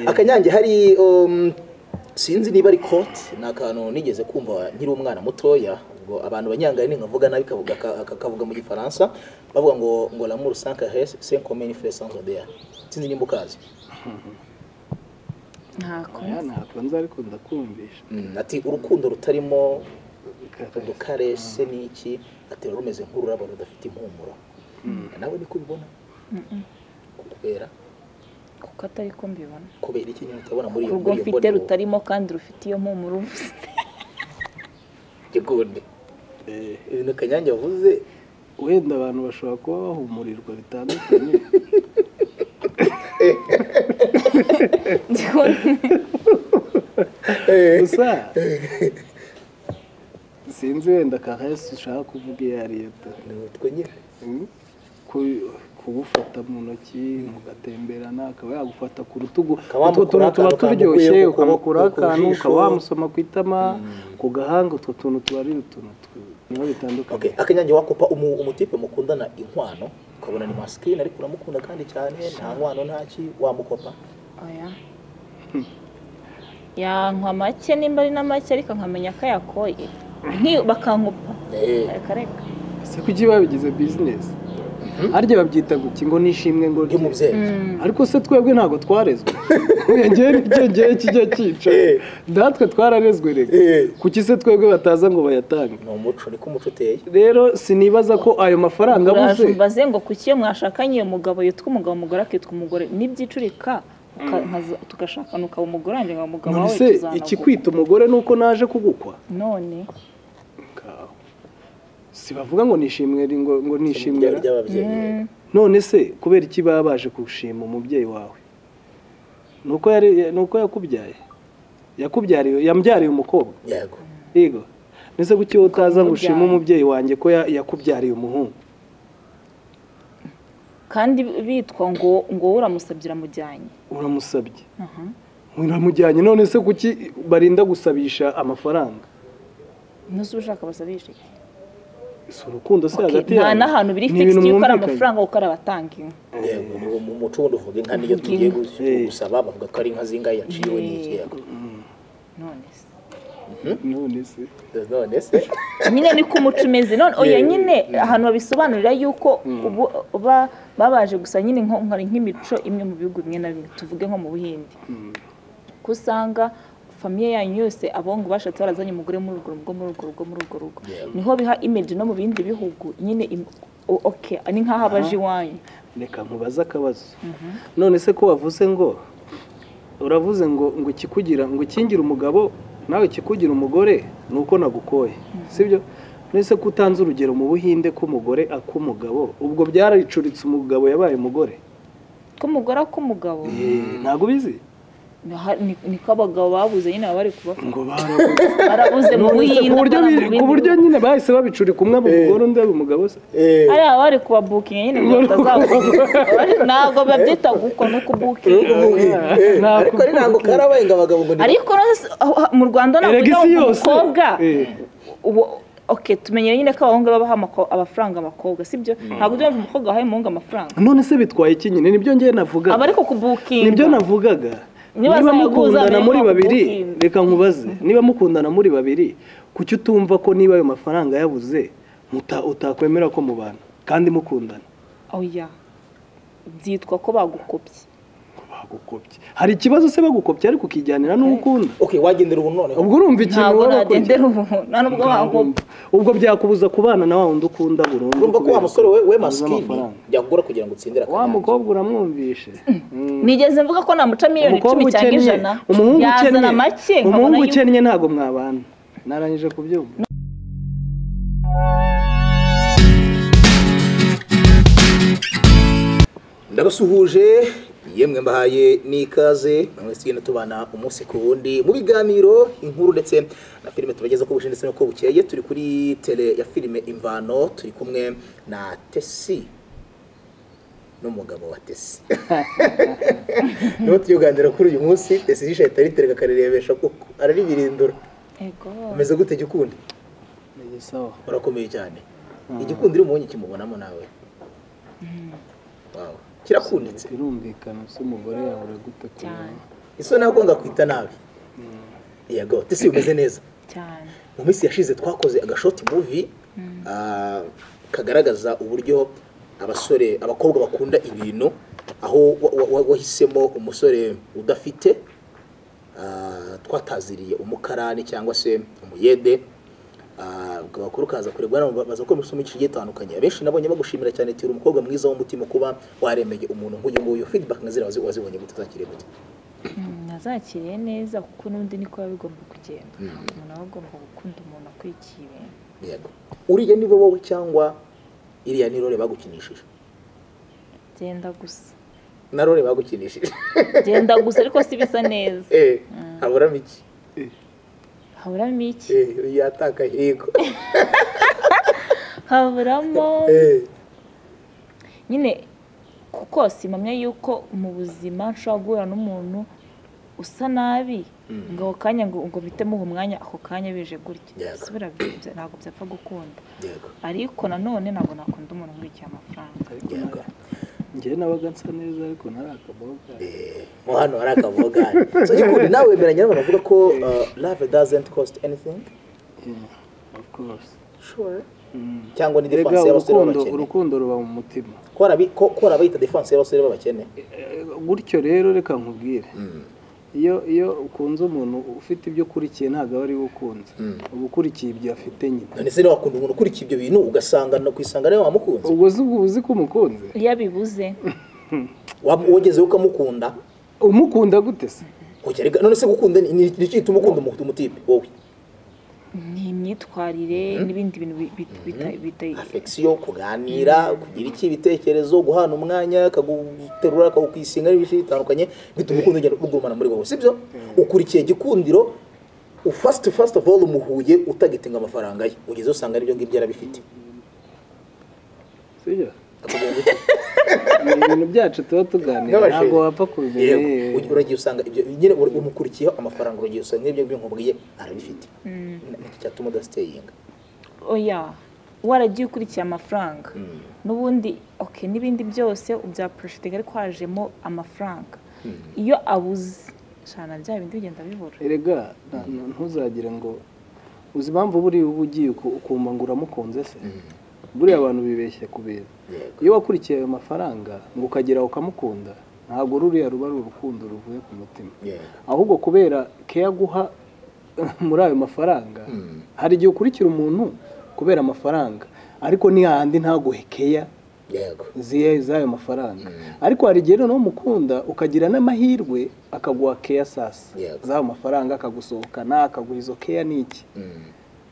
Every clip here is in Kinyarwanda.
akanyange hari um, sinzi niba ari kote ni akantu nigeze kumva nkiri umwana mutoya ubwo abantu banyangari ninkavuga nabi kavuga kakavuga mu gifaransa bavuga ngo ngo l'amour sans caresse c'est comme une fleur sans odeur sinzi nimba ukazi ntako aya ntabwo nzi ariko ndakumvisha Mm, ati urukundo rutarimo udukarese n'iki ati ruba rumeze nk'ururabo rudafite impumuro nawe niko ubibona kubera kuko atari ko mbibona kubera iki nyine utabona muri iyo urwo muri iyo mfite mbonero rutarimo kandi rufite iyo mpumuro igikundi Eh, ibintu kanyange yavuze wenda abantu bashobora kuba bahumurirwa bitandukanye gusa sinzi wenda karesi ushaka kuvuga iyo ari yo ta ni utwo nyine Mm. Ku- kubufata mu ntoki mugatemberana akaba yagufata ku rutugu Akaba utwo tuntu wamukuraho tuba akantu turyoshye kamukuyemo ku- ukamukuraho ku- ku akantu jisho. ukaba wamusoma ku itama ku gahanga utwo tuntu tuba ari utuntu tw- niho bitandukanye Okay, akanyange wakupa umu, umutipe mukundana inkwano ukabona ni masculine ariko uramukunda kandi cyane nta nkwano ntaki wamukopa oya yankwa make nimba ari na make ariko nkamenya ko yakoye Nki- bakankupa Eh, reka reka ese kuki babigize bizinesi harya babyita guki ngo nishimwe ngo ndi rye umubyeyi ariko se twebwe ntabwo twarezwe Oya, njyewe nicyo gihe kijya cyica Eh. natwe twararezwe reka Eh. kuki se twebwe bataza ngo bayatange ni umuco niko umuco uteye rero sinibaza ko ayo mafaranga abuze mbaze ngo kuki iyo mwashakanye uyu mugabo yitwa umugabo umugore akitwa umugore nibyicurika uka- nkaza- tugashakana ukaba umugore wanjye nkaba umugabo none wawe se tuzanaguka. ikikwita umugore ni uko naje kugukwa none Ngaho. si bavuga ngo nishimwe ri- ngo, ngo Ishimwe nishimwe ry'ababyeyi Mm. none se kubera iki baba baje kugushima umubyeyi wawe ni uko yari- ni uko yakubyaye yakubyariye yambyariye umukobwa yego yego nese kuki wowe utaza ngo ushime Ukamubyaye. umubyeyi wanjye ko ya- yakubyariye umuhungu kandi bitwa ngo ngo wowe uramusabye uramujyanye uramusabye Aha. uramujyanye none se kuki barinda gusabisha amafaranga ntuzi ushaka basabisha iki si urukundo se Okay, hagati nta yabo n'ahantu biri Ni fixed ibintu yuko ari mwumvikanye. amafaranga kuko ari abatanga inka yego ni mu muco wundi uvuga inka niyo tugiye gus- Eh. gusaba bavuga ko ari inka zingahe yaciwe n'iki yego none se none se none se nyine niko umuco umeze none oya Yeah. nyine ahantu babisobanurira yuko ubu ba- babaje gusa nyine nko- nkari nk'imico imwe mu bihugu bimwe na bimwe tuvuge nko mu buhindi ko usanga famiye yanyu yose abongo bashatse barazanye umugore muri urwo rugo muri urwo rugo muri urwo rugo Yeah. niho biha image no mu bindi bihugu nyine im- o- okay ni nk'aho abaje iwanyu reka nkubaze akabazo none se ko wavuze ngo uravuze ngo ngo ikikugira ngo ukingira umugabo nawe ikikugira umugore ni uko nagukoye sibyo none se ko utanze urugero mu buhinde k'umugore ak'umugabo ubwo byaricuritse umugabo yabaye umugore ko umugore ak'umugabo Eh, ntabwo ubizi naha- ni- niko abagabo babuze nyine baba bari kuba ngo barabuze barabuze mu None se ku buhinde buryo abana mu bi- ku bindi buryo bihugu. nyine bahise babicurika umwe aba umugore undi aba umugabo se Eh, hari abari kubabukinga nyine ngo batazabukinga ntabwo babyita gukwa no kubukinga eh, ariko ari ntabwo karabaye ngo abagabo ngo ni ariko no se- aho- aho- mu rwanda erega ntabwo isi ujya yose umukobwa Eh, ubu- ok tumenyere nyine ko abahungu babaha amako- amafaranga abakobwa sibyo ntabwo ujya wumva umukobwa wahaye umuhungu amafaranga none se bitwaye iki nyine nibyo njyewe navuga aba ariko kubukinga nibyo navugaga Niba niba zaguza mukundana mbere muri ntabwo babiri ukinga. reka nkubaze niba mukundana muri babiri kuki utumva ko niba ayo mafaranga yabuze muta- utakwemera ko mubana kandi mukundana oya byitwa ko bagukopye Ngo bagukopye hari ikibazo se bagukopye ariko ukijyanira n'uwo ukunda okay wagendera ubu noneho ubwo urumva ikintu ntabwo waba ukunda. nadendera ubu nta nubwo bankopye ubwo byakubuza kubana na wa wundi ukunda burundu urumva ko wa kubera musore we we abuze masikini amafaranga. yagura kugira ngo utsindire wa akanyange mukobwa uramwumvishe Mm. nigeze mvuga ko namuca miliyoni umukobwa icumi cyangwa ukennye ijana umuhungu yazana ukennye make nkabona umuhungu yuko ukennye ntabwo mwabana narangije kubyumva ndabasuhuje yemwe mbahaye n'ikaze namwe tugenda tubana umunsi ku wundi mu biganiro inkuru ndetse na filime tubageza ko buje ndetse n'uko bukeye turi kuri tele ya filime imvano turi kumwe na tesi n'umugabo wa tesi nibo tuyoganira kuri uyu munsi tesi yicaye ataritereka akarirebesha kuko araribirindura Ego. umeze gute gikundi Ni sawa urakomeye cyane igikundi uri mubonye kimubonamo nawe wow kirakunditse birumvikana se umugore yawe uragute Cyane. kubona isoni nagomba kwita nabi yego tese bimeze neza cyane mu minsi yashize twakoze agashoti muvi ah, kagaragaza uburyo abasore abakobwa bakunda ibintu aho wa- wa- wa- wahisemo umusore udafite ah, twataziriye umukarani cyangwa se umuyede abakuru kaza kurebwa nabo baza gukora amasomo y'igice gitandukanye abenshi nabonye bagushimira cyane tira umukobwa mwiza w'umutima kuba waremeye umuntu nk'uyu nguyu feedback nka ziriya wazi- wazibonye gute zakiriye gute Mm, nazakiriye neza kuko n'undi niko biba bigomba kugenda umuntu aba agomba gukunda umuntu akurikiye ibintu yego uriya ni wowe cyangwa iriya ni role bagukinishije genda gusa na role bagukinishije genda gusa ariko si bisa neza eh haburamo iki haburamo iki eh yataka yego haburamo eh nyine kuko simamya yuko mu buzima nshobora guhura n'umuntu usa nabi ngo ako kanya ngo ngo bitemo uwo mwanya ako kanya bije gutya Yego. si birabyo ntabwo byapfa gukunda yego ariko nanone ntabwo nakunda umuntu nkurikiye amafaranga ariko yego njyewe nabaga nsa neza ariko ntari akaboga eh mo hano hari akavogari so gikundi nawe wemeranya n'abantu bavuga ko uh, love doesn't cost anything Yeah, of course. sure Mm. cyangwa ni Erega defense y'abasore urukundo b'abakene urukundo ruba mu mutima ko arabi- ko- ko arabayita defense y'abasore b'abakene Eh, gutyo rero reka nkubwire Mm, iyo iyo ukunze umuntu ufite ibyo ukurikiye ntabwo aba ari we ukunze mm. uba ukurikiye ibyo afite nyine none se niba wakunda umuntu ukurikiye ibyo bintu ugasanga no kwisanga nawe wamukunze ubwo uzi ubwo uzi ko umukunze iyo abibuze Wa- wagezeho ukamukunda umukunda gute se kujya rega none se gukunda ni ni- ni iki gituma ukunda umuntu umutipe wowe ni imyitwarire n'ibindi bintu bi- bi- bita- bita- afekisiyo kuganira kugira iki ibitekerezo guhana umwanya akaguterura akakwisinga n'ibintu bitandukanye bituma ukunda ugenda ugurumana muri wowe sibyo ukurikiye gikundiro ufasiti fasiti ofu oru umuhuye utagitinga amafaranga ye ugeze usanga aribyo ngibyo yarabifite sibyo ni ibintu byacu tuba tuganira N'abashinwa. ntabwo wapfa kubimenya Yego, yewe. ugi- uragiye usanga ibyo nyine uri- umukurikiyeho amafaranga uragiye usanga ibyo ngibyo nkubwiye arabifite Ni- nicyo cyatuma udasiteyinga oya waragiye ukurikiye amafaranga n'ubundi ok n'ibindi byose bya poroshitingi ariko hajemo amafaranga iyo abuze shana bya bindi bigenda bibura erega nta- nta- ntuzagire ngo uzi impamvu buriya uba ugiye uku- ukumva ngo uramukunze se buriya abantu bibeshya ku bintu Yego. iyo wakurikiye ayo mafaranga ngo ukageraho ukamukunda ntabwo ruriya ruba ari urukundo ruvuye ku mutima Yego. ahubwo kubera keya guha muri ayo mafaranga hari igihe ukurikira umuntu kubera amafaranga ariko ni hahandi ntaguhe keya yego ziye z'ayo mafaranga ariko hari igihe noneho umukunda ukagira n'amahirwe akaguha keya sasa Yego. z'ayo mafaranga akagusohokana akaguha izo keya ni iki Mm,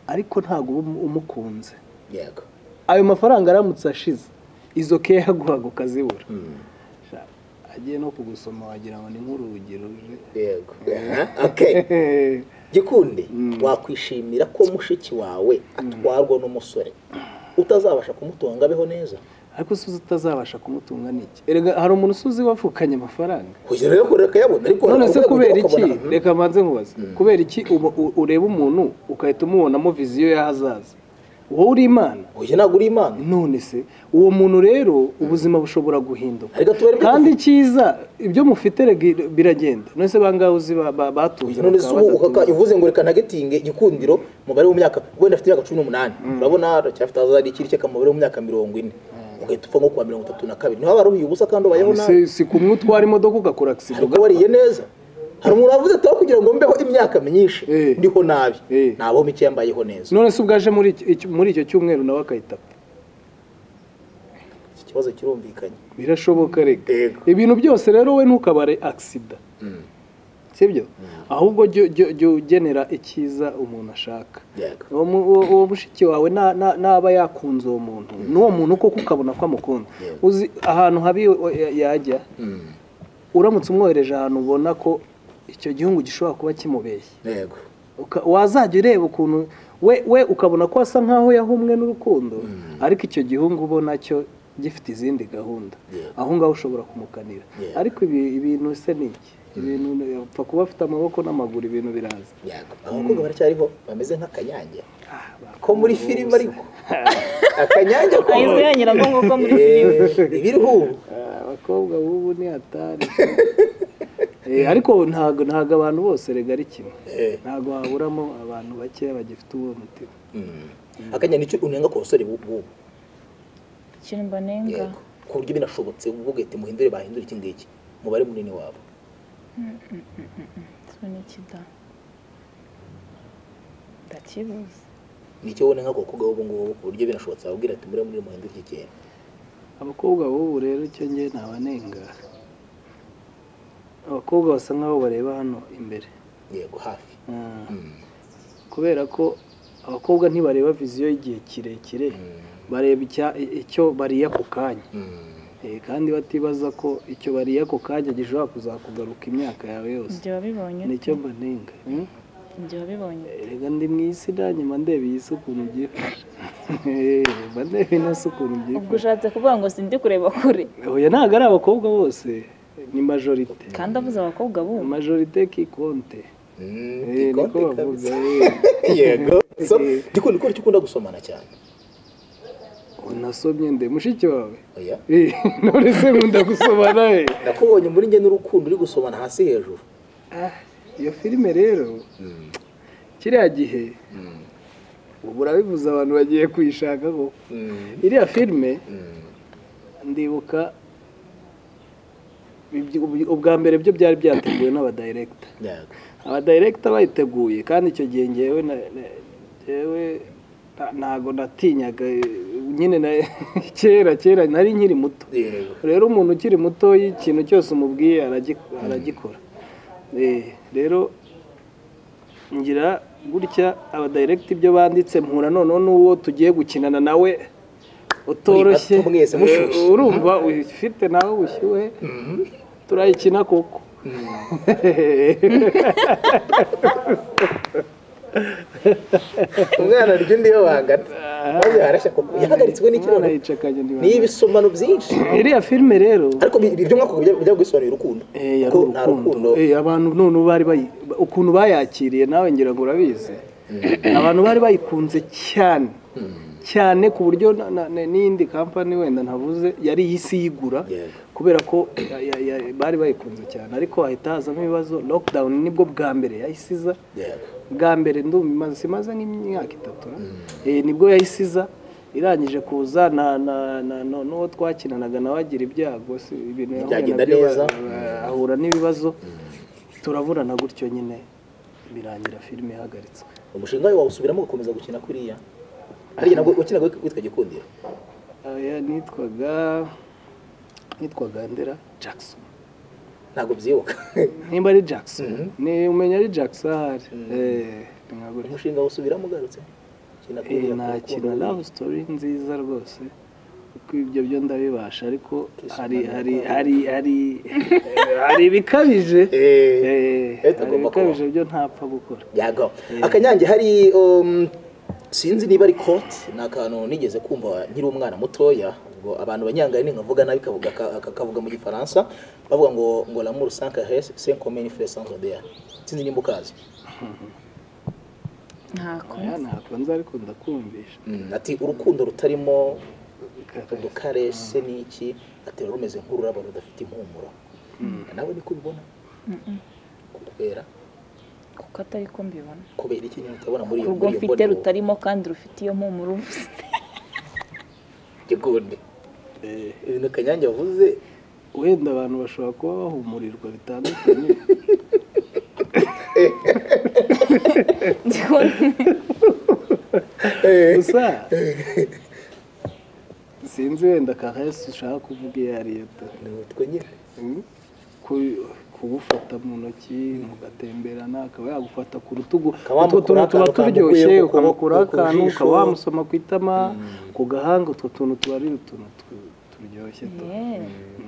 ariko ntabwo uba umu- umukunze yego ayo mafaranga aramutse ashize izo keya yaguhaga ukazibura Mm. Sha, agiye no kugusoma wagira ngo ni nk'urugi ruje yego Aha, okay gikundi wakwishimira ko mushiki wawe atwarwa n'umusore utazabasha kumutunga abeho neza ariko si uzi utazabasha kumutunga n'iki erega hari umuntu usuzi wapfukanye amafaranga kugira rero kure kayabona ariko none se urabona kubera kujya iki ukabona, mhm, reka mbanze nkubaze kubera iki uba- u- ureba umuntu ugahita umubonamo viziyo y'ahazaza wowe uri imana oya ntabwo uri imana none se uwo muntu rero ubuzima bushobora guhinduka ariko tubere kandi icyiza ibyo mufite erega biragenda none se bangahe uzi ba- ba- batunze none se bakaba ubu ukaka- badatunze? uvuze ngo reka nagatinge igikundiro umubare w'imyaka wenda afite imyaka cumi n'umunani urabona aracyafite azari ikiri cyaka umubare w'imyaka mirongo ine ugahita upfa nko kuwa mirongo itatu na kabiri niba waruhiye ubusa kandi ubayeho nabi Si- si kumwe utwara imodoka ugakora agisida ariko wariye neza hari umuntu wavuze ati aho kugira ngo mbeho imyaka myinshi Eh. ndiho nabi Eh. nabaho mike yambayeho neza none se ubwaje muri iki- iki- muri icyo cyumweru nawe akahita apfa iki kibazo kirumvikanye birashoboka reka Yego. ibintu byose rero we ntukabare agisida sibyo ahubwo jya jya- jya ugenera icyiza umuntu ashaka yego uwo mu- uwo- uwo mushiki wawe na- na- naba yakunze uwo muntu n'uwo muntu koko ukabona ko amukunda Yego. uzi ahantu habi we- ya- yajya Mm. uramutse umwohereje ahantu ubona ko icyo gihugu gishobora kuba kimubeshye yego Uka- wazajya ureba ukuntu we we ukabona ko asa nkaho yahumwe n'urukundo ariko icyo gihugu ubona cyo gifite izindi gahunda Yego. aho ngaho ushobora kumukanira Yego. ariko ibi- ibintu se ni iki ibintu apfa kuba afite amaboko n'amaguru ibintu biraza yego abakobwa baracyariho bameze nk'akanyange Ah, ko muri filime ariko akanyange ko ahise yanyura ngo nguko muri filime Eh, ibiriho ubu Ah, abakobwa b'ubu ni hatari Eh, ariko ntago ntago abantu bose rega ari kimwe Eh. ntago haburamo abantu bakeya bagifite uwo mutima akanya nicyo unenga ku basore b'ubu ikintu mbanenga Yego. ku buryo binashobotse ubwo ugahita muhindure bahindura iki ngiki umubare munini wabo kimwe n'ikida ndakibuze nicyo ubona nk'abakobwa b'ubu ngubu ku buryo binashobotse wabwira ati muri muri muhindure iki kintu abakobwa b'ubu rero icyo ngewe ntabanenga abakobwa basa nk'aho bareba hano imbere yego hafi Ah, Mm. kubera ko abakobwa ntibareba viziyo y'igihe kirekire bareba icya- icyo bariye ako kanya Mm. Eh, kandi batibaza ko icyo bariye ako kanya gishobora kuzakugaruka imyaka yawe yose ibyo wabibonye ute? nicyo mbanenga Mm? ibyo wabibonye ute? reka ndi mu isi nanjye mba ndeba iyi si ukuntu byifashe mba ndeba ino si ukuntu ubwo byifashe ushatse kuvuga ngo sindi kureba kure oya ntabwo ari abakobwa bose ni majorite kandi avuze abakobwa b'ubu majorite kikonte Mm, Eh, niko ikonte bavuga kabisa. eh. yego so Eh. gikunda uko ukunda gusomana cyane unasomye nde mushiki wawe oya Eh, none se nkunda gusomana we nakubonye muri njye n'urukundo uri gusomana hasi hejuru Ah, iyo filime rero kiriya gihe Mm. ubu urabivuze abantu bagiye kuyishaka koko Mm. iriya filime Mm. ndibuka ibyo- ubwa mbere byo byari byateguwe n'abadirekita yego abadirekita bayiteguye kandi icyo gihe ngewe na- na- ngewe nta- ntago natinyaga eh, nyine na- kera kera nari nkiri muto yego rero umuntu ukiri muto ikintu cyose umubwiye aragi- aragikora Eh, rero ngira gutya abadirekita ibyo banditse mpura noneho n'uwo tugiye gukinana nawe utoroshye Muri bato mwese mushyushye. Eh, urumva ufite nawe ubushyuhe turayikina koko umwana ryo ndiyo bangana maze harashya koko yahagaritswe Umwana n'ikirundo yicakanye ndi ni ibisomano byinshi iriya filime rero ariko bi- ibyo mwaka bijya bijya gusobanura urukundo Eh, yari ko nta rukundo urukundo Eh, abantu none bari bayi- ukuntu bayakiriye nawe ngira ngo urabizi abantu bari bayikunze cyane cyane ku buryo na- na- na- n'iyindi kampani wenda ntavuze yari isi yigura Yego. kubera ko ya- ya- ya- bari bayikunze cyane ariko hahita hazamo ibibazo lockdown nibwo bwa mbere yahise iza yego bwa mbere ndumva imaze imaze nk'imyaka itatu na? Eh, nibwo yahise iza irangije kuza na na na no- n'uwo twakinanaga nawe agira ibyago si ibintu yahuye Ntibyagenda nabyo, neza. eh, ahura n'ibibazo turaburana gutyo nyine birangira filime ihagaritswe umushinga wawe wawusubiramo ugakomeza gukina kuriya hariya nabwo wakinaga witwa gikundiro aya nitwaga nitwaga ndera jackson ntabwo byibuka nimba ari jackson ni umenya ari jackson ahari Eh, ntabwo ari- umushinga wawusubiramo ugarutse kina Eh, kuriya nta ku rukundo. kintu love story nziza rwose kuko ibyo byo ndabibasha ariko hari hari hari hari hari ibikabije Eh, Eh, eh, hari tugomba ibikabije byo ntapfa gukora yego akanyange hari um, sinzi niba ari kote ni akantu nigeze kumva nkiri umwana mutoya ubwo abantu banyangaye ni nkavuga nabi kavuga aka- aka- kavuga mu gifaransa bavuga ngo ngo l'amour sans caresse c'est comme une fleur sans odeur sinzi nimba ukazi ntako oya ntabwo nzi ariko ndakumvisha Mm, ati urukundo rutarimo udukarese n'iki ati ruba rumeze nk'ururabo rudafite impumuro nawe niko ubibona kubera kuko atari ko mbibona kubera iki nyine utabona muri iyo urwo muri iyo mfite mbonero rutarimo kandi rufite iyo mpumuro uvuze gikundi Eh, ibintu kanyange yavuze wenda abantu bashobora kuba bahumurirwa bitandukanye eh, gusa sinzi wenda karesi ushaka kuvuga iyo ariyo ta ni utwo nyine ku- kubufata mu ntoki mugatemberana akaba yagufata ku rutugu Akaba utwo tuntu wamukura tuba akantu turyoshye kamukuye ku ukamukuraho kuboko, ku akantu jisho. ukaba wamusoma ku itama ku gahanga utwo tuntu tuba ari utuntu tu- turyoshye tu-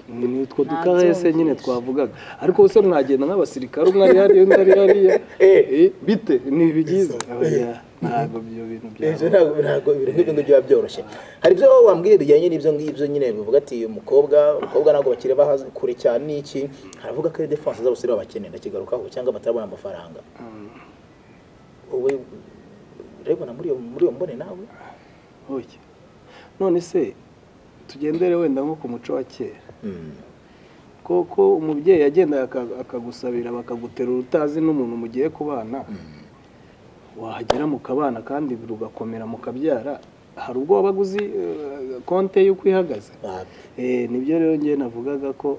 ni utwo dukarese nyine twavugaga ariko se mwagenda nk'abasirikare umwe ari hariya undi ari hariya Eh. Eh, bite ni byiza Oya, ntabwo ibyo bintu ibyo byabaho. ntabwo ntabwo ibintu nk'ibyo ngibyo biba byoroshye hari ibyo wambwira bijyanye n'ibyo ngibyo nyine bivuga ati uyu mukobwa umukobwa ntabwo bakiri bahazi kure cyane n'iki haravuga ko ari defanse z'abasore babakeneye ndakigarukaho cyangwa batarabona amafaranga wowe urabibona muri iyo muri iyo mbone nawe Oya. none se tugendere wenda nko ku muco wa kera koko umubyeyi agenda aka- akagusabira bakaguterura utazi n'umuntu mugiye kubana wahagera mukabana kandi rugakomera mukabyara hari ubwo wabaga uzi eh, konte y'uko ihagaze Ah, Eh, nibyo rero ngewe navugaga ko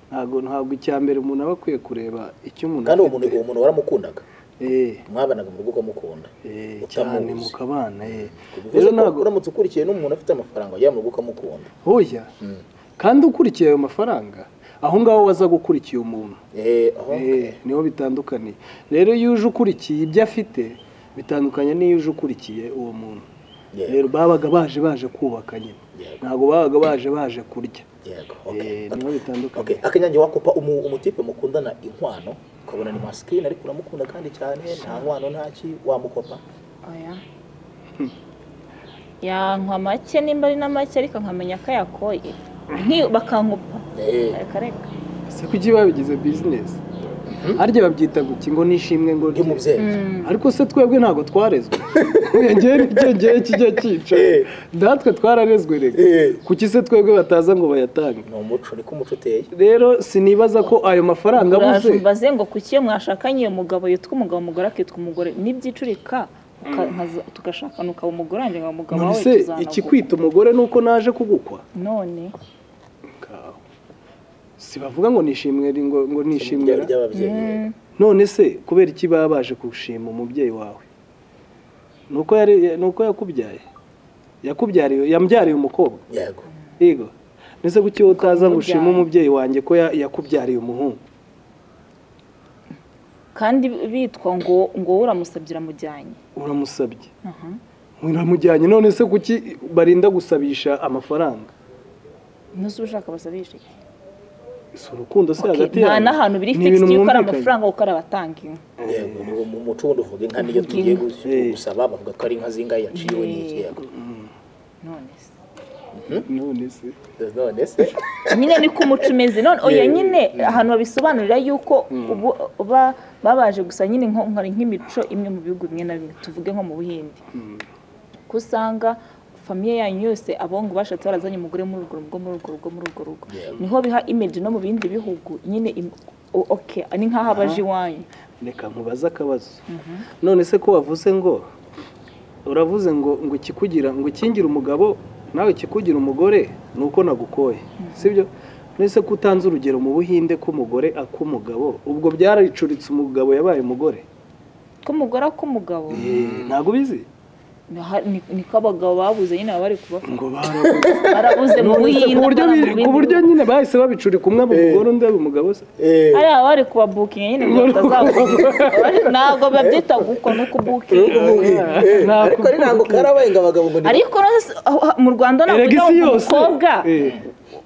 ntabwo ntabwo icya mbere umuntu aba akwiye kureba icyo umuntu kandi uwo muntu uwo muntu waramukundaga Eh, mwabanaga mu rugo ukamukunda eh, cyane Utamuzi. mukabana eh. bivuze rero ko ntabwo uramutse ukurikiye n'umuntu afite amafaranga wajya mu rugo ukamukunda hoya Mm. kandi ukurikiye ayo mafaranga aho ngaho waza gukurikiye umuntu Eh, aho Eh, niho bitandukaniye rero iyo uje ukurikiye ibyo afite bitandukanye n'iyo uje ukurikiye uwo muntu Yeah. rero babaga baje baje kubaka nyine Yeah. ntabwo babaga baje baje kurya yego okay. Eh, niho bitandukanye Okay, akanyange wakupa umu- umutipe mukundana inkwano ukabona ni masikini ariko uramukunda kandi cyane nta nkwano ntaki wamukopa oya yankwa make nimba ari na make ariko nkamenya ko yakoye Nki- bakankupa Eh, reka reka ese kuki babigize bizinesi harya babyita guki ngo nishimwe ngo rye. ry'umubyeyi ariko se twebwe ntabwo twarezwe ngewe nibyo ngewe kijya cyica Eh. natwe twararezwe reka Eh. kuki se twebwe bataza ngo bayatange ni umuco niko umuco uteye rero sinibaza ko ayo mafaranga abuze mbaze ngo kuki iyo mwashakanye uyu mugabo yitwa umugabo umugore akitwa umugore n'ibyicurika uka- nkaza- tugashakana ukaba umugore wanjye nkaba umugabo none wawe se tuzanavuga. ikikwita umugore ni uko naje kugukwa none Ngaho. si bavuga ngo nishimwe ri- ngo ngo nishimwe Ryari ra. ry'ababyeyi none se kubera iki baba baje kugushima umubyeyi wawe ni uko yari- ni uko yakubyaye yakubyariye yambyariye umukobwa yego yego ndetse kuki wowe utaza ngo ushime Ukamubyara. umubyeyi wanjye ko ya- yakubyariye umuhungu kandi bitwa ngo ngo wowe uramusabye uramujyanye uramusabye Aha. uramujyanye none se kuki barinda gusabisha amafaranga ntuzi ushaka basabisha iki si urukundo se Okay, hagati nta yabo. n'ahantu biri Ni fixed yuko ibintu ari mwumvikanye. amafaranga kuko ari abatanga inka yego ni mu muco wundi uvuga inka niyo tugiye gus- Eh. gusaba bavuga ko ari inka zingahe yaciwe n'iki yego none se none se none se nyine niko umuco umeze none oya Yeah. nyine ahantu babisobanurira yuko ubu ba- babaje gusa nyine nko nkari nk'imico imwe mu bihugu bimwe na bimwe tuvuge nko mu buhindi ko usanga famiye yanyu yose abongo bashatse barazanye umugore muri urwo rugo muri urwo rugo muri urwo rugo Yeah. niho biha image no mu bindi bihugu nyine im- o- okay ni nk'aho abaje iwanyu reka nkubaze akabazo none se ko wavuze ngo uravuze ngo ngo ikikugira ngo ukingire umugabo nawe ikikugira umugore ni uko nagukoye sibyo none se ko utanze urugero mu buhinde k'umugore ak'umugabo ubwo byaricuritse umugabo yabaye umugore ko umugore ak'umugabo Eh, ntabwo ubizi naha- ni- niko abagabo babuze nyine baba bari kubafata ngo barabuze barabuze mu None se ku buhinde buryo abana mu bi- ku bindi buryo nyine bahise babicurika umwe aba umugore undi aba umugabo se hari abari kubabukinga nyine ngo batazabukinga ntabwo babyita gukwa no kubukinga Eh, ariko ari ntabwo karabaye ngo abagabo ngo ni ariko no se- aho- aho- mu rwanda erega ntabwo isi ujya yose umukobwa Eh,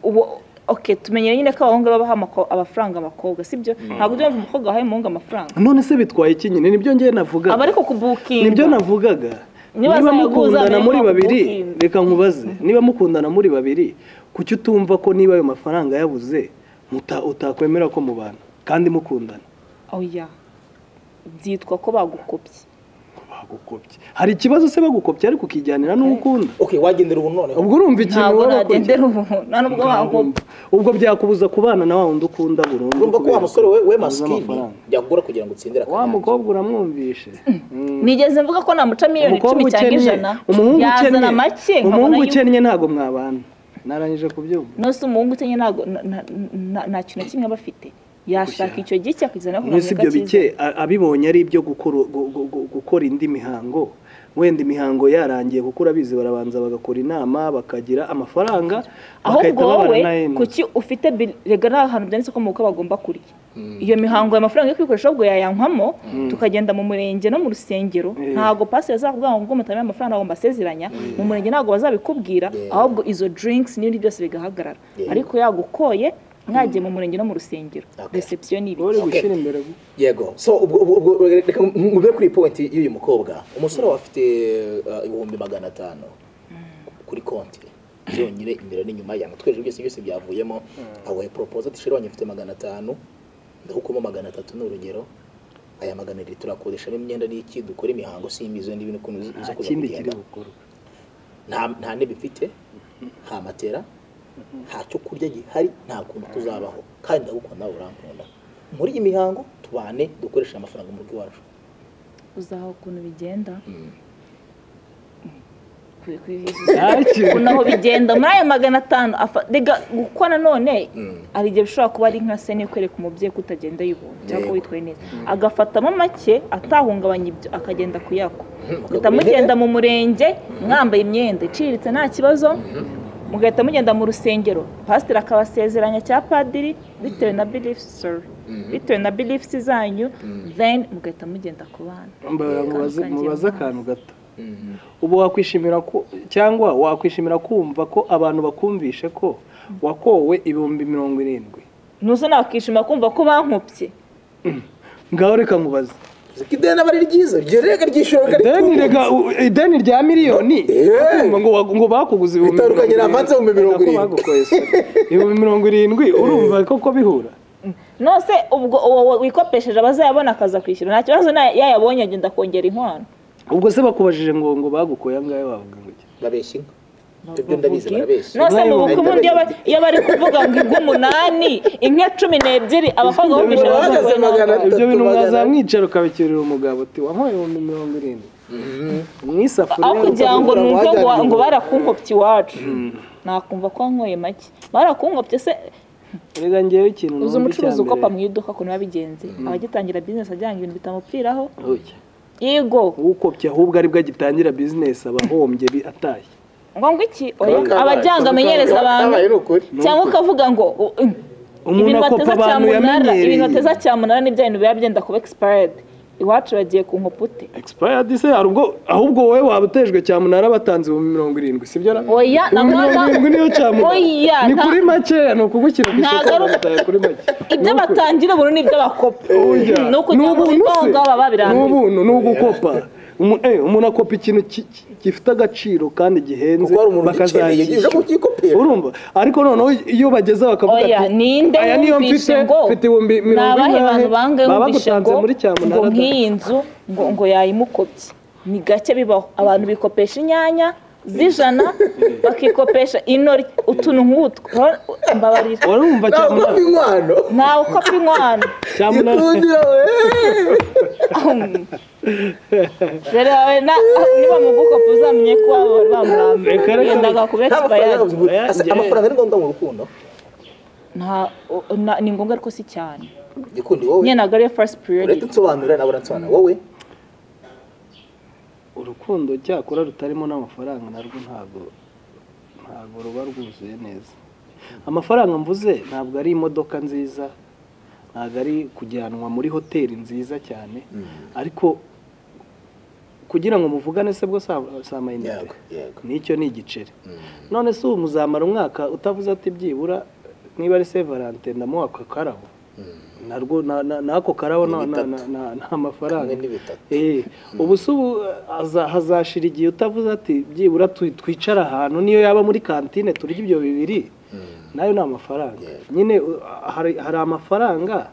ubu- ok tumenyere nyine ko abahungu babaha amako- amafaranga abakobwa sibyo ntabwo ujya wumva umukobwa wahaye umuhungu amafaranga none se bitwaye iki nyine nibyo ngewe navuga aba ariko kubukinga nibyo navugaga Niba niba zaguza mukundana mbere muri ntabwo babiri ukinga. reka nkubaze niba mukundana muri babiri kuki utumva ko niba ayo mafaranga yabuze muta- utakwemera ko mubana kandi mukundana oya byitwa ko bagukopye bagukopye hari ikibazo se bagukopye ariko ukijyanira n'ukunda okay wagendera ubu noneho ubwo urumva ikintu ntabwo baba bakora. nadendera umuntu nta nubwo bakupa ubwo byakubuza kubana na wa wundi ukunda burundu urumva ko wa kubera musore we we abuze masikini amafaranga. yakugura kugira ngo utsindire wa akanyange mukobwa uramwumvishe Mm. nigeze mvuga ko namuca miliyoni umukobwa icumi cyangwa ukennye ijana umuhungu yazana ukennye make nkabona umuhungu yuko ukennye ntabwo mwabana narangije kubyumva nose umuhungu utenye ntago na- na- na- nta kintu na kimwe aba afite yashaka icyo gike akizana no mwese ibyo bike a- abibonye ari ibyo gukora gu- gu- gu- gukora indi mihango wenda imihango yarangiye kuko urabizi barabanza bagakora inama bakagira amafaranga ahubwo bagahita wowe babana na hene kuki ufite bil- rega nta hantu byanditse ko mu bukwe bagomba kurya iyo mihango ya mafaranga yo kwikoresha ahubwo yayankwamo tukagenda mu murenge no mu rusengero Eh. ntago pasiteri azakubwira ngo ubwo mutamenya amafaranga ngo mbasezeranya mu murenge ntabwo bazabikubwira Yeah. ahubwo izo drinks n'ibindi byose bigahagarara Yeah. ariko yagukoye mwagiye mu murenge no mu rusengero Okay. reception ni wowe uri ibiki gushyira imbere gu- yego so ubwo ubwo- ubwo reka ngube kuri pointi y'uyu mukobwa umusore we afite eh, ibihumbi magana atanu kuri konti byonyine imbere n'inyuma yanga tweje byose byose byavuyemo awe propose ati sheri wanjye mfite magana atanu ndahukamo magana atatu ni urugero aya magana abiri turakodeshamo imyenda n'iki dukora imihango simbizo n'ibintu ukuntu zo nta kuza kindi kiri kugenda bukorwe nta nta ntebe mfite nta matera nta cyo kurya gihari nta kuntu tuzabaho kandi ndagukunda nawe urankunda muri iyi mihango tubane dukoreshe amafaranga mu rugo iwacu uzaho ukuntu bigenda Ku- ku- Ntacyo. ukuntu aho bigenda muri ayo magana atanu afa- rega kuko nanone Mm. hari igihe bishobora kuba ari nka sene kwereka umubyeyi ko utagenda yibunga cyangwa ko Yego. witwaye neza agafatamo make atahungabanya ibyo akagenda kuyako mugahita Akagura mugenda intebe. mu murenge mwambaye imyenda iciriritse nta kibazo mugahita mugenda mu rusengero pasiteri akabasezeranya cya padiri bitewe na beliefs sorry bitewe na beliefs zanyu then mugahita mugenda ku bana Mba- mubaze- Kandi mubaze kangira akantu gato ubu wakwishimira ku- cyangwa wakwishimira kumva ko abantu bakumvishe ko wakowe ibihumbi mirongo irindwi nuzo nawe akishima kumva ko bankopye ngaho reka nkubaze Ziko ideni aba ari ryiza iryo rega ryishyura ideni rega u- ideni rya miliyoni Eh. ngo wa- ngo bakuguze ibihumbi mirongo Bitandukanye na avanse ibihumbi mirongo Nako irindwi. bagukoye se. ibihumbi mirongo irindwi urumva koko bihura nose ubwo uwo wikopesheje abazayabona akaza kwishyura nta kibazo na- yayabonye agenda kongera inkwano ubwo se bakubajije ngo ngo bagukoye angahe wavuga ngo iki? babeshya inka ibyo ndabizi barabeshya nose mu bukumu Barabeshya. iyo ba- iyo bari kuvuga ngo inka umunani inka cumi n'ebyiri abakobwa bo kwishyura Bahagaze abazakoye magana n'angahe? ibyo Batatu bintu magana ane. mwazamwicara ukabikirira umugabo uti wampaye ibihumbi mirongo irindwi mu isafuriya aho kugira ngo ukabura numve ngo wajyana ngo ibihumbi- barakunkopye iwacu nakumva ko wanyoye make barakunkopye se rega ngewe ikintu uzi numva umucuruzi icya mbere. ukopa mu iduka ukuntu biba bigenze abagitangira bizinesi ajyana ibintu bitamupfiraho Oya. yego ukopye ahubwo aribwo agitangira bizinesi aba ahombye bi- atashye ngo ngo iki oya Kaba kabaye. abajyanga Kaba amenyereza kabaye. abantu Kabaye ni ukuri. cyangwa ukavuga ngo u- um, Umuntu ibintu akopa bateza abantu cyamunara yamenyereye. ibintu bateza cyamunara nibyo bintu biba byenda kuba expired iwacu bagiye ku nkopute expired se hari ubwo ahubwo wowe waba utejwe cyamunara batanze ibihumbi mirongo irindwi sibyo ra oya ibihumbi mirongo irindwi niyo cyamunara Oya, ni nta- kuri makeya ni ukugukira ku isoko Ntabwo ari- bagataye kuri make ibyo batangira ubu nibyo bakopa Oya. ni ukugira ngo N'ubuntu se. ibonga baba birambiwe n'ubuntu ni ugukopa Umu- eh, umuntu akopa ikintu ki- ki- gifite agaciro kandi gihenze kuko hari umuntu ugikeneye bakazakishyura uje kukikopera urumva ariko noneho iyo bageze bakavuga oya ninde aya niyo mfite wumvishe ngo mfite ibihumbi ni mirongo abahe ingahe bantu bangahe baba wumvishe ngo bagutanze muri cyamunara ngo nk'iyi nzu ngo ngo yayimukopye ni gake bibaho abantu bikopesha inyanya z'ijana bakikopesha inori utuntu nk'utwo Ro- mbabarira urumva ntabwo cyamunara ufite inkwano ntawe ukopa inkwano cyamunara ikundira we rero wawe na- niba mugukopa uzamenye ko waba wari bamurambiwe Reka reka yendaga kuba Nta expired. mafaranga yabuze. Asa- Yeah. amafaranga ni ngombwa mu rukundo Nta- o- na- ni ngombwa ariko si cyane gikundi wowe nyine ntabwo ariyo first period uretse nsobanurira nawe uransobanura wowe urukundo cyakora rutarimo n'amafaranga narwo ntabwo ntabwo ruba rwuzuye neza amafaranga mvuze ntabwo ari imodoka nziza ntabwo ari kujyanwa muri hoteli nziza cyane ariko kugira ngo muvugane se bwo sa- si amayinite yego yego nicyo ni igiceri none se ubu muzamara umwaka utavuze ati byibura niba ari se valante ndamuha ako karabo narwo na- na- n'ako karabo Ni na- na- bitatu. na- nta mafaranga hamwe n'ibitatu Eh, ubu se ubu haza- hazashira igihe utavuze ati byibura tu- twicara ahantu niyo yaba muri kantine turya ibyo bibiri nayo ni amafaranga nyine uh, hari hari amafaranga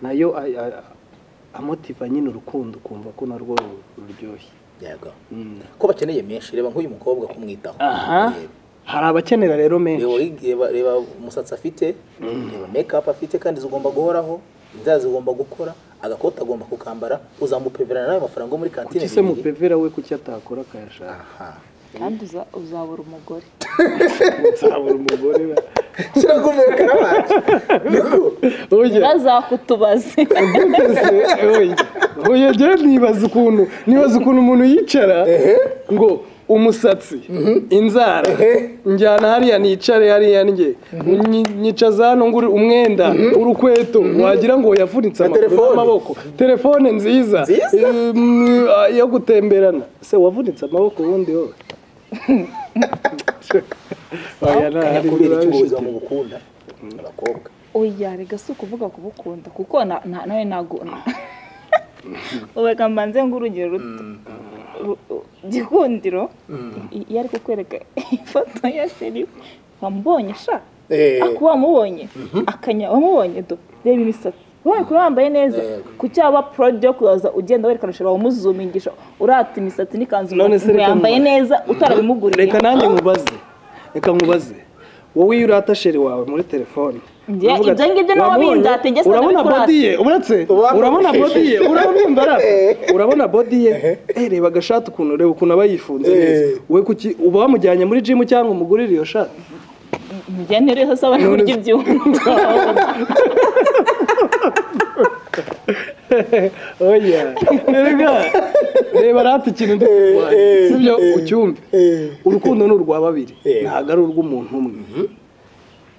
nayo a- a- amotiva nyine urukundo ukumva ko narwo ru- ruryoshye yego Mm. ko bakeneye menshi reba nk'uyu mukobwa kumwitaho aha Reba. hari abakenera rero menshi reba reba reba umusatsi afite reba make up afite kandi zigomba guhoraho inzara zigomba gukora agakoti agomba kukambara uzamupeverana nawe amafaranga yo muri kantine kuki se bibiri. mupevera we kuki atakora akayashaka aha kandi uza- uzabura umugore nzabura umugore we. shyira ku mekara wacu niko Oya. bazakutubaze oya njyewe nibaza ukuntu nibaza ukuntu umuntu yicara ngo umusatsi inzara njyana hariya nicare hariya njye Nyi- nyicaza hano ngo uri- umwenda urukweto wagira ngo yavunitse amaguru telefone. n'amaboko telefone nziza Nziza. Em, ah, yo gutemberana se wavunitse amaboko ubundi wowe oya kanya ntahari kubera iki ubuzima mubukunda abakobwa oya rega si ukuvuga kubukunda kuko na- na- nawe ntabwo ubeka mbanze ngo urugero ruto Ru- u- gikundiro i- iyo ari kukwereka ifoto ya sheri wamubonye sha Eh. ako wamubonye akanya wamubonye do reba imisatsi wowe kuba wambaye neza Yego. kuki waba porodi yo kuza ugenda werekana sheri wamuzumingisha urata imisatsi n'ikanzu None se ngo reka yambaye nkubaze. neza utarabimuguriye reka nanjye nkubaze reka nkubaze wowe iyo urata sheri wawe muri telefone Njye, uravuga ibyo ati, ngibyo nabo "Wamubonye? bindata, njye urabona sinabikora." bodi ye uretse Uba- urabona bodi ye urabona imbaraga Eh. urabona bodi ye eh reba agashati ukuntu reba ukuntu aba yifunze Eh. neza we kuki uba wamujyanye muri jimu cyangwa umugurire iyo shati njya ntireho saba n'uburyo ibyumva oya rega reba rata ikintu ndi kurwanya Eh, eh, sibyo eh. ucyumve Eh. urukundo ni urwa babiri Eh. ntabwo ari urw'umuntu umwe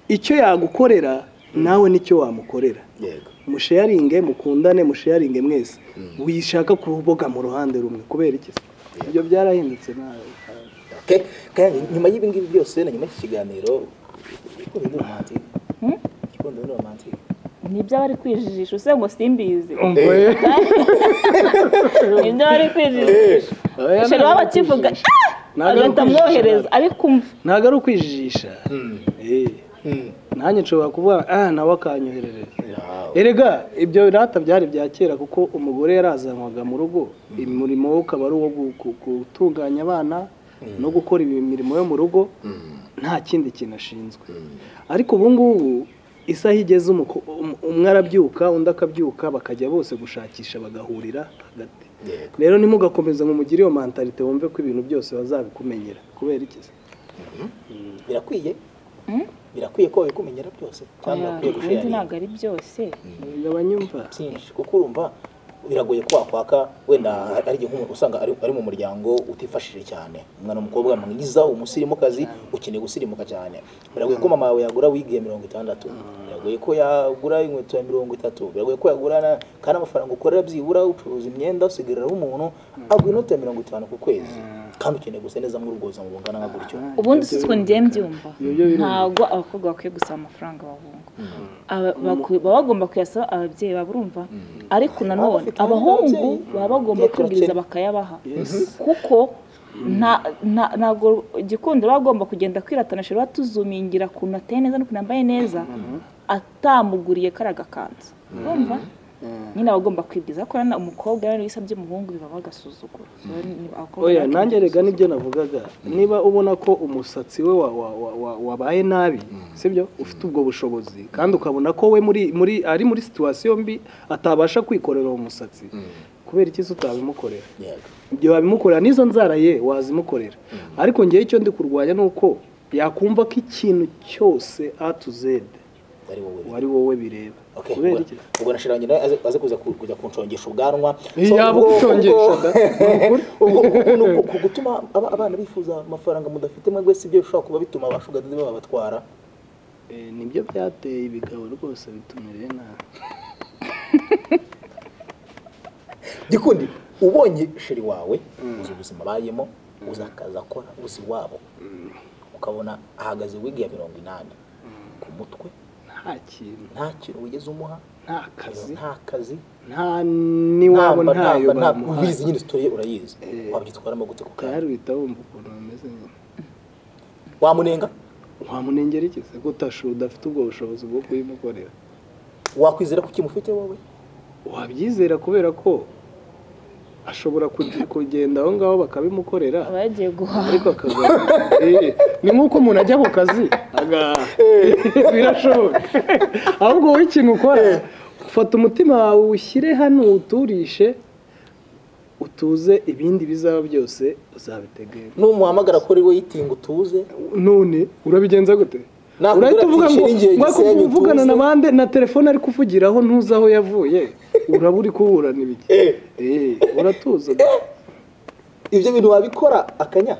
icyo yagukorera nawe nicyo wamukorera yego musheyaringe mukundane musheyaringe mwese wishaka kuboga mu ruhande rumwe kubera iki se? ibyo byarahindutse nawe Okay. kandi nyuma y'ibi ngibi byose na nyuma y'iki kiganiro igikundiro ni romantike igikundiro ni romantike nibyo bari kwijijisha use ngo simbizi umva nibyo bari kwijijisha Oya, sheri ntabwo waba ari akivuga ukwijijisha. Ntabwo ari agahita ukwijijisha, amwohereza ntabwo. ariko umva ntabwo ari ukwijijisha Eh, nanjye nshobora kuvuga ah nawe akanyoherereza erega ibyo birata byari bya kera kuko umugore yarazanwaga mu rugo umurimo we ukaba ari uwo gu- gu- gutunganya abana no gukora imirimo yo mu rugo nta kindi kintu ashinzwe ariko ubu ngubu isaha igeze umuko- um- umwe arabyuka undi akabyuka bakajya bose gushakisha bagahurira hagati Yego. rero nimugakomeza ngo mugire iyo mantalite wumve ko ibintu byose bazabikumenyera kubera iki se? birakwiye birakwiye ko babikumenyera byose cyangwa birakwiye ubundi gusheyaringa ntabwo ari byose abanyumva byinshi kuko urumva biragoye ko wakwaka wenda ari igihe nk'umuntu usanga ari, ari mu muryango utifashije cyane umwana w'umukobwa mwiza umusirimukazi ukeneye gusirimuka cyane biragoye ko mama yawe yagura wigi ya mirongo itandatu biragoye ko yagura inkweto ya mirongo itatu biragoye ko yagura na- kandi amafaranga ukorera byibura ucuruza imyenda usigariraho umuntu agura inoti ya mirongo itanu ku kwezi kandi ukeneye gusa neza mw'urugoza mu bungana nka gutyo ubundi si two ngiye mbyumva Ibyo birumvikana. ntabwo abakobwa bakwiye gusaba amafaranga bahunga Aba- bakwi- baba bagomba kuyasaba ababyeyi baba urumva ariko nanone bafite abahungu ababyeyi. baba bagomba Yes, kwibwiriza turakira. bakayabaha Yes. kuko nta- nta- ntabwo igikundiro aba agomba kugenda kwiratana ashobora tuzumingira ukuntu ateye neza n'ukuntu yambaye neza atamuguriye kariya gakanzu urumva nyine aba agomba kwibwiriza ko na umukobwa rero iyo usabye umuhungu biba bagasuzugura oya nanjye rega nibyo navugaga niba ubona ko umusatsi we wa- wa- wa- wa- wabaye nabi sibyo ufite ubwo bushobozi kandi ukabona ko we muri muri ari muri situwasiyo mbi atabasha kwikorera uwo musatsi kubera iki se utabimukorera yego ibyo wabimukorera n'izo nzara ye wazimukorera ariko ngewe icyo ndi kurwanya ni uko yakumva ko ikintu cyose a to z ari wowe wari wowe bireba Okay, kubera ubwo- iki ubwo nashira nyina aze aze kuza ku- kujya kunshongesha ubwanwa Iyo So, yaba ubwo- ugucongesha ubwo- da. ubwo- ubwo ukuntu ku- ku gutuma aba- abana bifuza amafaranga mudafite mwebwe si byo bishobora kuba bituma abashugadi babatwara Eh, nibyo byateye ibigabo rwose bitumereye nabi gikundi ubonye sheri wawe uzi ubuzima bayemo uzi akazi akora uzi wabo ukabona ahagaze wigi ya mirongo inani ku mutwe nta kintu nta kintu wigeze umuha nta kazi nta kazi nta n'iwabo nta- ntayo nta- nta- ubizi bamuhaye nyine sitori ye urayizi Eh. wabyitwaramo gute ku kandi kanya uhita wumva ukuntu bameze nyine wamunenga wamunengera iki se ko utashu udafite ubwo bushobozi bwo kuyimukorera wakwizera ko ukimufite wowe wabyizera kubera ko ashobora kuge- kugenda aho ngaho bakabimukorera aba yagiye guhaha ariko akaza Eh, ni nk'uko umuntu ajya mu kazi aga- birashoboka ahubwo wowe ikintu ukora ufata umutima wawe ushyire hano uwuturishe utuze ibindi bizaba byose uzabitegera numuhamagara kuri weyitingi utuze none urabigenza gute Nakubwira urahita ati, uvuga ngo "Shiringiye mwaka Gisenyi, uvugana tuze." na bande na telefone ari kuvugiraho ntuzi aho yavuye uraba uri kuburana ibiki Eh. Eh, uratuza ibyo bintu wabikora akanya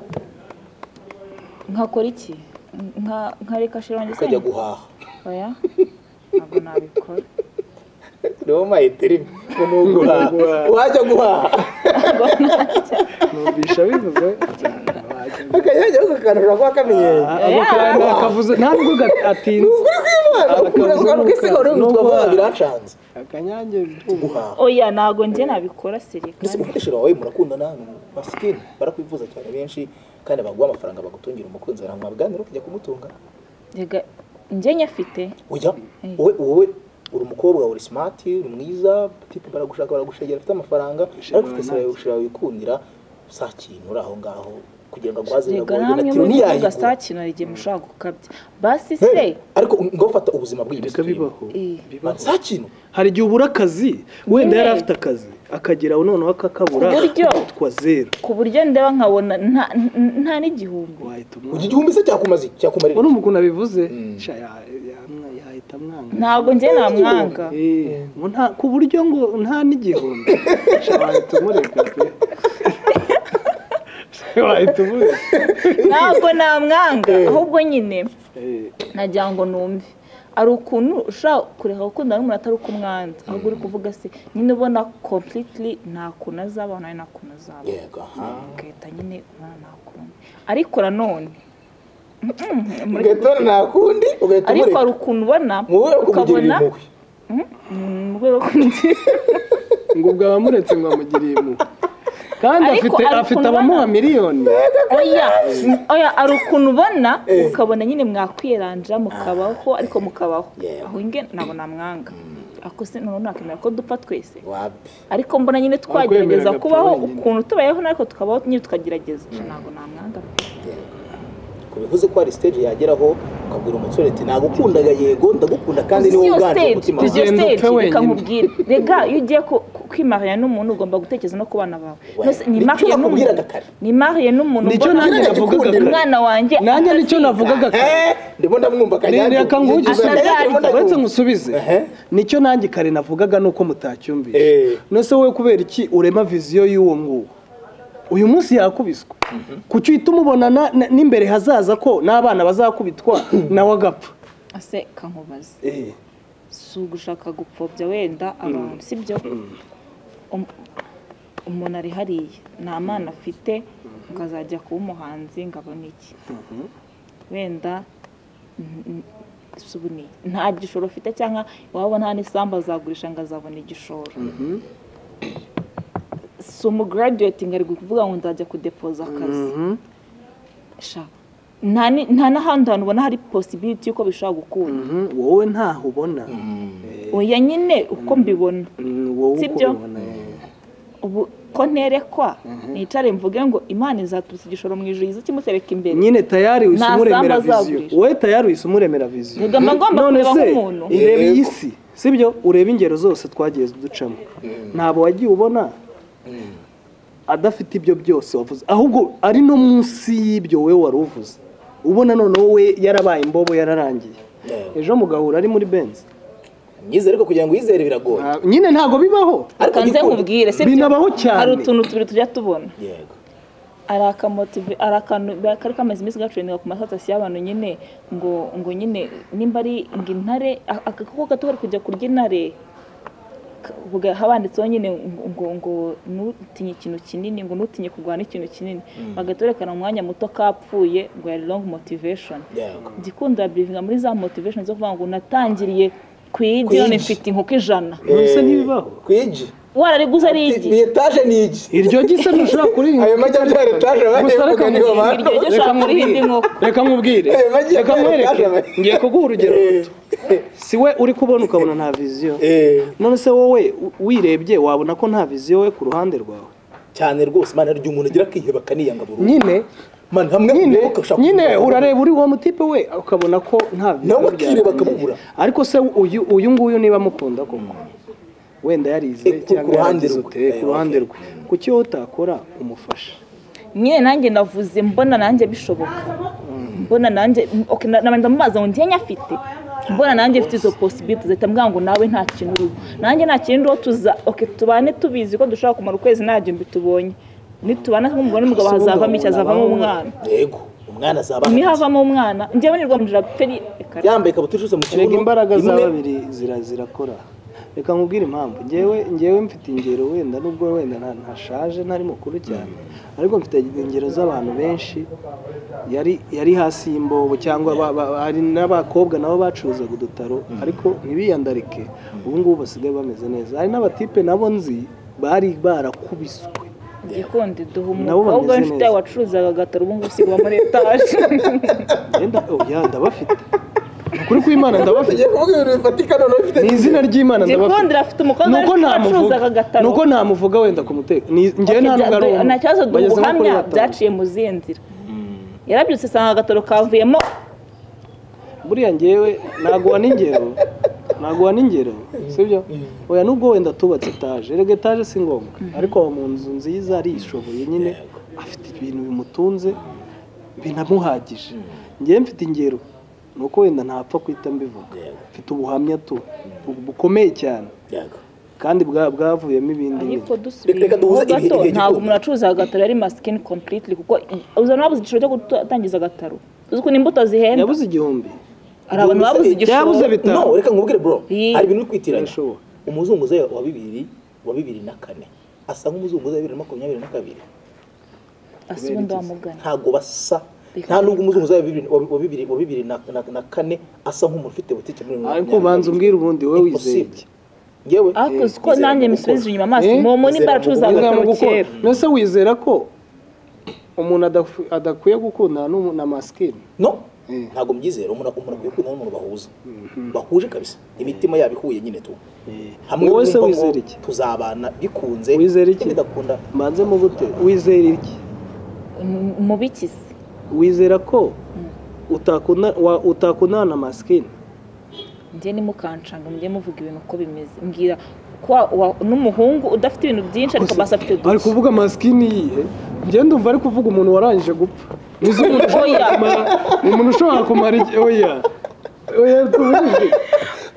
nkakora iki Nka- nkareka sheri wanjye ukajya isenga? guhaha oya ntabwo nabikora niwo mayeteri ngo ni uguhaha wajya guhaha numvisha bivuze akanya kajyaho kakanura kuba kamenyeye ako kantu akavuze ntabwo ga- atinze biracanze akanyange guhaha oya ntabwo njye nabikora seri ndetse umukoresheje wawe murakundana ni basikini barakwifuza cyane benshi kandi baguha amafaranga bagutungira umukunzi wawe ntabwo bwanira ukajya kumutunga Rega, njye nyafite ujya wowe wowe uri umukobwa uri simati uri mwiza tipu baragushaka baragushegera ufite amafaranga ariko ufite sira yawe wikundira saa kintu uri aho ngaho kugira ngo aguhaze rega biragoye na namwe tiro muri ntiyayigura ugasakina hari igihe mushobora gukabya basi se Hey, ariko ngo ufata ubuzima bw'iyi reka bibaho Eh. bibaho saa kintu hari igihe ubura akazi wenda Nyine. yari afite akazi akageraho noneho akakabura Ku buryo. akitwa zero ku buryo ndeba nkabona nta- n- nta n'igihumbi wahita iki umwanga gihumbi se cyakumaze cyakumarira urumva ukuntu abivuze Mm. sha ya- ya- yahita amwanga ntabwo njye namwanga Eh, ngo nta- ku buryo ngo nta n'igihumbi Sha wahita umureka pe Sha wahita umureka ntabwo namwanga ahubwo nyine Eh, nagira ngo numve hari ukuntu ushobora kureka gukunda n'umuntu atari uko umwanza ahubwo uri kuvuga se nyine ubona completely nta kuntu azaba nawe nta kuntu azaba yego aha ugahita nyine umwana nta kuntu ariko nanone ugahita ubona nta kundi ugahita ariko hari umureka ukuntu ubona mu rwego rwo kumugirira ukabona impuhwe Mm, mu rwego rwo kugira- ngo ubwo abamuretse ngo amugiriye mu kandi Ariko afite hari afite ukuntu abamuha ubona- miliyoni oya oya hari ukuntu ubona Eh. ukabona nyine mwakwiranja mukabaho ariko mukabaho Yego. aho nge nabona mwanga ako se noneho nakemera ko dupfa twese wapi ariko mbona nyine Akwemera twagerageza agapfa kubaho wenyine. ukuntu tubayeho ariko tukabaho nyine tukagerageza ntabwo namwanga yego ko bivuze ko hari stage yageraho ukabwira umusore ati nagukundaga yego ndagukunda kandi uzi niwe iyo uganje stage umutima uzi iyo wanjye Ugenda upfe stage reka wenyine. nkubwire rega iyo ugiye ku- ku- kwimarira n'umuntu ugomba gutekereza no ku bana bawe Wee, Nose nicyo nimariye nakubwiraga n'umuntu kare. nimariye n'umuntu nicyo mbona nanjye Ugomba- navugaga Ugomba- umwana wanjye nanjye nicyo atazika. navugaga kare Eh, ndimo ndamwumva kanyange reka ngugize Asa atarya. uretse ngusubize Ehe. nicyo nanjye kare navugaga nuko mutacyumvise Eh. nose wowe kubera iki urema viziyo y'uwo nguwo uyu munsi yakubiswe kuki uhita umubonana na- n'imbere hazaza ko n'abana bazakubitwa nawe agapfa ase kankubaze Eh. si ugushaka gupfobya wenda abantu sibyo Um- umuntu ari hariya nta mwana afite ukazajya kuba umuhanzi ngo abone iki wenda n- n- si ubu ni- nta gishoro ufite cyangwa waba nta n'isambu azagurisha ngo azabona igishoro si umugaraduwetinga ari kuvuga ngo nzajya kudepoza akazi Mhm. sha nta ni- nta n'ahandi hantu ubona hari posibiriti y'uko bishobora gukunda Mhm. wowe ntaho ubona oya nyine uko mbibona Mm, wowe uko Sibyo? ubibona eh. ubu ko nterekwa nicare mvuge ngo imana izaturutse igishoro mu ijuru iza kimutereka imbere nyine tayari uhise Nta sambu umuremera viziyo azagurisha. wowe tayari uhise umuremera viziyo Rega mba ngomba None kureba se, nk'umuntu. ureba iyi Yego. si sibyo ureba ingero zose twagiye ducamo ntabwo wagiye ubona adafite ibyo byose wavuze ahubwo ari no munsi y'ibyo wowe wari uvuze ubona noneho we yarabaye imbobo yararangiye Yego. ejo mugahura ari muri benzi myizere ariko kugira ngo uyizere biragoye Nta- nyine ntabwo bibaho ariko kanze igikunda- nkubwire si binabaho cyane. hari utuntu tubiri tujya tubona yego hari akamotive hari akantu kari kamaze iminsi gacuruza ku masatasi y'abantu nyine ngo ngo nyine nimba ari ngo intare a- agakoko gato kari kujya kurya intare K- vuga habanditseho nyine ngo- ngo ngo nutinye ikintu kinini ngo nutinye kurwana ikintu kinini bagahita berekana umwanya muto kapfuye ngo yari long motivation yego igikunda birivinga muri za motivation zo kuvuga ngo natangiriye ku igi none igi. mfite inkoko ijana nonese ntibibaho ku igi warariguze ari igi ni etaje ni igi iryo gisa ntushobora kuririnda ayo majyambere etaje Gusa bahevuga reka niyo mubwire bantu iryo jya ushaka kurihinda inkoko reka nkubwire Eh, bagiye reka kwereka nkwereke abantu. ngiye kuguha urugero Eh, si we uri kubona ukabona nta viziyo eh, none se wowe u- wirebye wabona ko nta viziyo we ku ruhande rwawe cyane rwose mana hari igihe umuntu agira akiheba akaniyanga burundu nyine mana hamwe nyine ubuyoboka ushaka nyine kumugura. urareba uri uwo mutipe we ukabona ko nta viziyo Nawe byarangiye. akireba akamubura. ariko se uyu uyu nguyu niba amukunda koko wenda yarize Eh, ku- ku cyangwa ruhande yaragize rwe. ute Eh, ku ruhande okay. rwe kuki wowe utakora umufasha nyine nanjye navuze mbona nanjye bishoboka mbona nanjye okay, na- na- ndamubaza ngo njye afite mbona nanjye mfite izo possibility zahita mbwira ngo nawe nta kintu uriho nanjye nta kintu uriho tuza okay, tubane tubizi ko dushobora kumara ukwezi nta gihumbi tubonye nitubana nk'umugore n'umugabo Ese ubundi hazavamo iki wabona hazavamo abaho- umwana yego umwana azaba ahari. nihavamo umwana njyewe nirwamurira peri reka yambaye ikabutura ishuse mu erega kibuno imbaraga za imwe- babiri zira zirakora reka nkubwire impamvu ngewe ngewe mfite ingero wenda nubwo wenda nta- ntashaje ntari mukuru cyane ariko mfite ingero z'abantu benshi yari yari hasi y'imbobo cyangwa ba- ba- hari n'abakobwa nabo bacuruzaga udutaro ariko ntibiyandarike ubu ngubu basigaye bameze neza hari n'abatipe nabo nzi bari barakubiswe gikundi duha Nabo bameze umukobwa w'inshuti yawe neza. wacuruzaga agataro ubu ngubu usigaye muri etaje Yenda- oya ndabafite ukuri kw'imana ndabafite agiye kuvuga ibintu bifatika noneho ufite ni izina ry'imana ndabafite gikundi afite umukobwa nuko w'inshuti yawe wacuruzaga namuvuga agataro nuko namuvuga wenda ku mutekano Ati, njyewe nta bya- n'ubwo ari bya- umuntu. nta kibazo duha Bageze nko kuri ubuhamya batanu. byaciye mu zindi nzira yarabyutse asanga agatoro kavuyemo buriya ngewe naguha n'ingero naguha n'ingero sibyo oya nubwo wenda tubatse etaje rege etaje si ngombwa ariko aba mu nzu nziza arishoboye nyine afite ibintu bimutunze binamuhagije ngewe mfite ingero ni uko wenda ntapfa kuhita mbivuga Yego. mfite ubuhamya tu bu- bukomeye cyane Yego. kandi bwa- bwavuyemo ibindi ariko bintu dusubiye Reka mu duhuze ibihe- gato igihe ntabwo gikuru. umuntu acuruza agataro ari masikini kompuritiri kuko uzana wabuze igiciro cyo gutangiza agataro uzi ukuntu imbuto zihenda yabuze igihumbi hari abantu babuze Byabuze igishoro bit- bitanu. No, reka nkubwire bro Iyi. hari ibintu uri kwitiranya Birashoboka. umuzunguza wa bibiri wa bibiri na kane asa nk'umuzunguza wa bibiri na makumyabiri na kabiri asa ubundi wamugana ntabwo basa Reka nta nubwo umuzunguza wa bibiri wa wa bibiri wa bibiri na, na, na kane asa nk'umuntu ufite butike muri ariko banza umbwire ubundi wowe wizeye Impossible. ngewe ariko uzi ko Nizera nanjye mu misubizije gukora. inyuma amaso Eh? momo nimba Nizera mu aracuruza gukora. agataro mu gukora kera mbese wizera ko umuntu adafu- adakwiye gukundana n'umu- na masikini no Mm. ntabwo mbyizera umuntu umuntu akwiye kwitana n'umuntu bahuza bahuje kabisa imitima yabo ihuye nyine tu hamwe wowe se bumva ngo wizera iki tuzabana bikunze Wizera iki? bidakunda mbanze mu bute wizera iki umubikisi wizera ko utakunda- wa- utakundana na masikini njye nimukancanga mujye muvuga ibintu uko bimeze mbwira ko wa- wa- n'umuhungu udafite ibintu byinshi ariko basi afite ari duke kuvuga masikini yihe ngende umva ari kuvuga umuntu warangije gupfa Uzi umuntu ushobora Oya. kumara umuntu ushobora kumara iki oya oya tubujije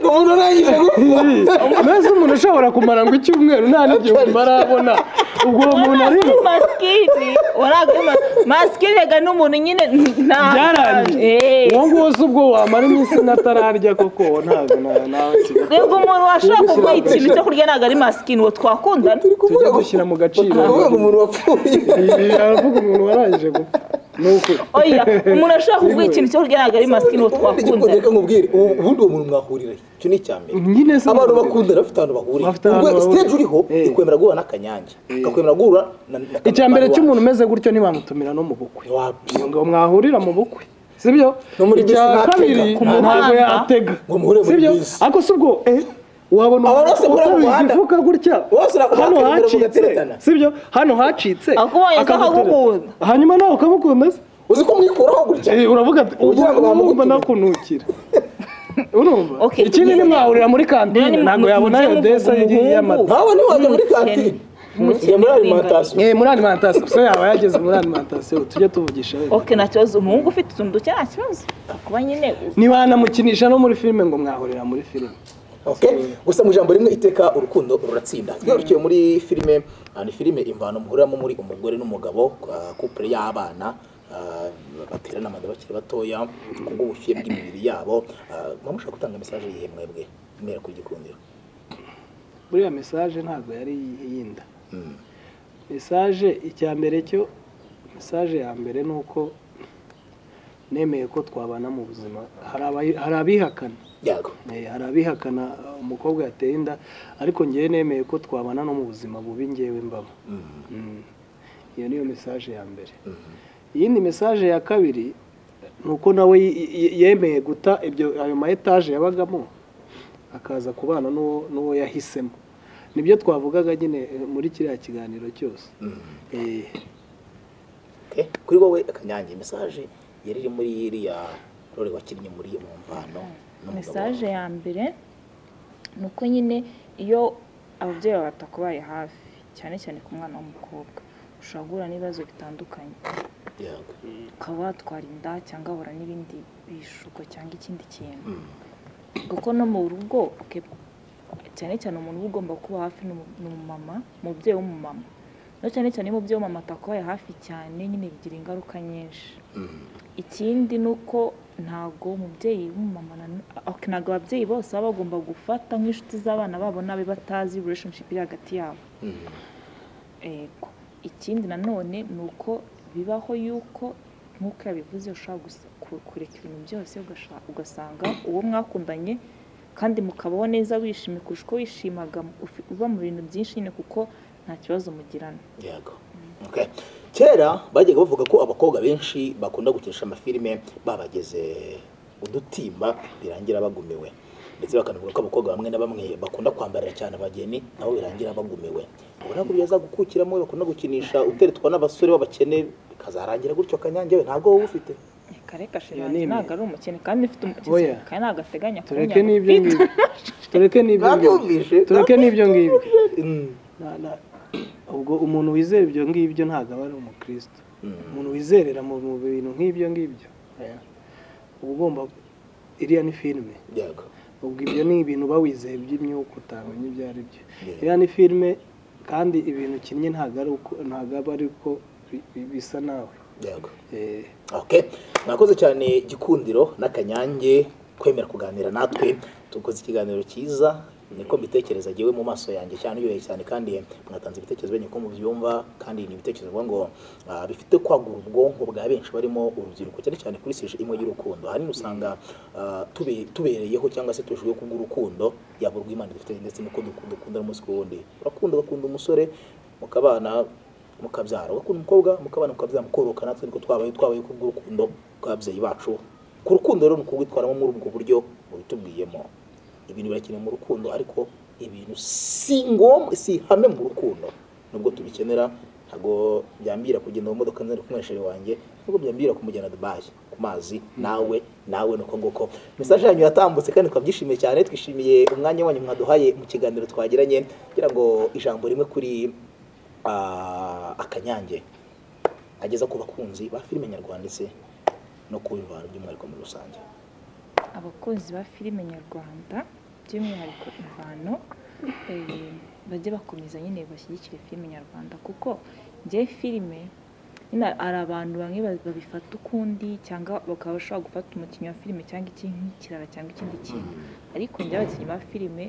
umuntu urangije mbese umuntu ushobora kumara ngo icyumweru nta n'igihe umara abona ubwo uwo muntu arimo masikini waraguma masikini rega n'umuntu nyine nta byarangiye Eh. uwo nguwo si ubwo wamara iminsi natararya koko uwo ntabwo na- nawe kibi- rega umuntu washaka kuguha ikintu cyo kurya ntabwo ari masikini uwo twakundana tujye gushyira mu gaciro kuvuga ngo umuntu wapfuye Iyi- aravuga umuntu warangije gupfa ni ukuri oya umuntu ashaka kuguha ikintu cyo kurya ntabwo ari masikini uwo Ubundi igikunda twakundana reka nkubwire ubu- ubundi uwo muntu mwahurira he? icyo ni icya mbere nyine se abantu bakundana bafite ahantu bahurira Bafite ahantu Ubwo bahurira. stage uriho Eh. ikwemera guhura n'akanyange ikakwemera guhura na- na icya mbere kamera cy'umuntu umeze gutyo ntibamutumira no mu bukwe Ntiwapfa. ngo mwahurira mu bukwe sibyo No muri icya bisi ntatega. kabiri Ku ntabwo muhanda. yatega Ngo muhure muri sibyo bisi. ariko si ubwo eh, wabona Aba bose muri uteruye mu muhanda. igifuka gutya Bose ura- hano urakwemera hacitse mugateretana. sibyo hano hacitse Akubonye ko akaguterura. akagukunda. hanyuma nawe ukamukunda se uzi ko mwikuraho gutya Eh, uravuga ati Ugira ngo urumva bamugutume." nakunukira urumva Okay, ikindi tugeze- nimwahurira muri kantine None ntabwo mu- yabona mujye ayo muvuga ndesa umuhungu. y'amata ntabwo ntiwajya muri kantine Umukene Njya muri w'ingagi. alimentation Eh, muri alimantasiyo se yaba yageze muri alimantasiyo tujye tuvugisha wenda oke nta kibazo umuhungu ufite utuntu duke nta kibazo kuba nyine ntibanamukinisha no muri filime ngo mwahurira muri filime Okay? gusa mu ijambo rimwe iteka urukundo ruratsinda twirukiye muri filime ah, ni filime imvano muhuriramo muri umugore n'umugabo ah, couple y'abana ah, baterana amada bakiri batoya kubw'ubushyuhe bw'imibiri yabo Ah, mama ushaka gutanga mesaje yihe mwebwe mwera ku gikundiro buriya mesaje ntabwo yari yinda mesaje icya mbere cyo mesaje ya mbere ni uko nemeye ko twabana mu buzima hari abayi- hari abihakana yego Eh, hari abihakana uh, umukobwa yateye inda ariko ngewe nemeye ko twabana no mu buzima bubi ngewe mbamo Mm. iyo niyo mesaje ya mbere iyindi mesaje ya kabiri ni uko nawe y- y- yemeye guta ibyo ayo ma etaje yabagamo akaza kubana n'uwo n'uwo yahisemo nibyo twavugaga nyine eh, muri kiriya kiganiro cyose Eh, Okay? kuri wowe akanyange mesaje yari iri muri iriya rore wakinnye muri iyo mvano n'umugabo wawe. mesaje ya mbere ni uko nyine iyo ababyeyi bawe batakubaye hafi cyane cyane ku mwana w'umukobwa ushobora guhura n'ibibazo bitandukanye Yego. ukaba watwara inda cyangwa wahura n'ibindi bishuko cyangwa ikindi kintu kuko no mu rugo okay, cyane cyane umuntu uba ugomba kuba hafi ni umu- ni umumama umubyeyi w'umumama no cyane cyane iyo umubyeyi w'umumama atakubaye hafi cyane nyine bigira ingaruka nyinshi Mm. ikindi ni uko ntabwo umubyeyi w'umumama na- okay, ntabwo ababyeyi bose baba bagomba gufata nk'inshuti z'abana babo n'abe batazi relationship iri hagati yabo Mm. Ego. Ikindi nanone ni uko bibaho yuko nk'uko yabivuze ushobora gusa- ku- kureka ibintu byose ugasha- ugasanga uwo mwakundanye kandi mukabaho neza wishimye kurusha uko wishimaga ufi- uba mu bintu byinshi nyine kuko nta kibazo mugirana yego okay. kera bajyaga bavuga ko abakobwa benshi bakunda gukinisha amafilime babageze udutimba birangira bagumiwe ndetse bakanavuga ko abakobwa bamwe na bamwe bakunda kwambarira cyane abageni nabo birangira bagumiwe ubona ko byaza gukukiramo bakunda gukinisha uteretwa n'abasore b'abakene kazarangira gutyo kanyange we ntabwo wowe ufite kareka Iyo shirangi ni imwe. ntabwo ari umukene kandi mfite umukene Oya. kandi ntabwo ateganya tureke n'ibyo ngibyo tureke n'ibyo ngibyo nabyumvise tureke n'ibyo ngibyo Mm. Na- na- ubwo umuntu wizera ibyo ngibyo ntabwo aba ari umukristo umuntu wizerera mu mu bintu nk'ibyo ngibyo oya, uba ugomba iriya ni filime yego ubwo ibyo ni ibintu uba wizeye by'imyuka utamenya ibyo ari byo Yeah. iriya ni filime kandi ibintu ukinnye ntabwo ari uko ntabwo aba ari uko bi- bi- bisa nawe yego Eh, Okay. Mwakoze cyane Gikundiro n'Akanyange kwemera kuganira natwe. Tukoze ikiganiro cyiza niko mbitekereza yewe mu maso yanjye cyane uyoye cyane kandi mwatanze ibitekerezo benye ko mubyumva kandi ni ibitekerezo bivuga ngo ah, bifite kwagura ubwonko bwa benshi barimo urubyiruko cyane cyane kuri seje imwe y'urukundo ahanini usanga ah, tube- tubereyeho cyangwa se tubeshejweho kubw'urukundo yaba urw'Imana dufite ndetse n'uko dukunda dukunda umunsi ku wundi urakunda ugakunda umusore mukabana mukabyara ugakunda umukobwa mukabana mukabyara mukororoka natwe niko twabaye twabaye ku bw'urukundo rw'ababyeyi bacu ku rukundo rero ni ukugitwaramo muri ubwo buryo mubitubwiyemo ibintu birakenewe mu rukundo ariko ibintu si ngombwa si ihame mu rukundo nubwo tubikenera ntabwo byambira kugenda mu modoka nzari kumweshere wanjye nubwo byambira kumujyana Dubai ku mazi nawe nawe nuko nguko mesaje yanyu yatambutse kandi twabyishimiye cyane twishimiye umwanya wanyu mwaduhaye mu kiganiro twagiranye kugira ngo ijambo rimwe kuri ah, akanyange ageza ku bakunzi ba filime nyarwanda ndetse no ku bivantu by'umwihariko muri rusange abakunzi ba filime nyarwanda by'umwihariko imvano eh, bajye bakomeza nyine bashyigikire filime nyarwanda kuko njye filime nyine hari abantu bamwe ba- babifata ukundi cyangwa bakaba bashobora gufata umukinnyi wa filime cyangwa iki nk'ikirara cyangwa ikindi kintu ariko njye abakinnyi ba filime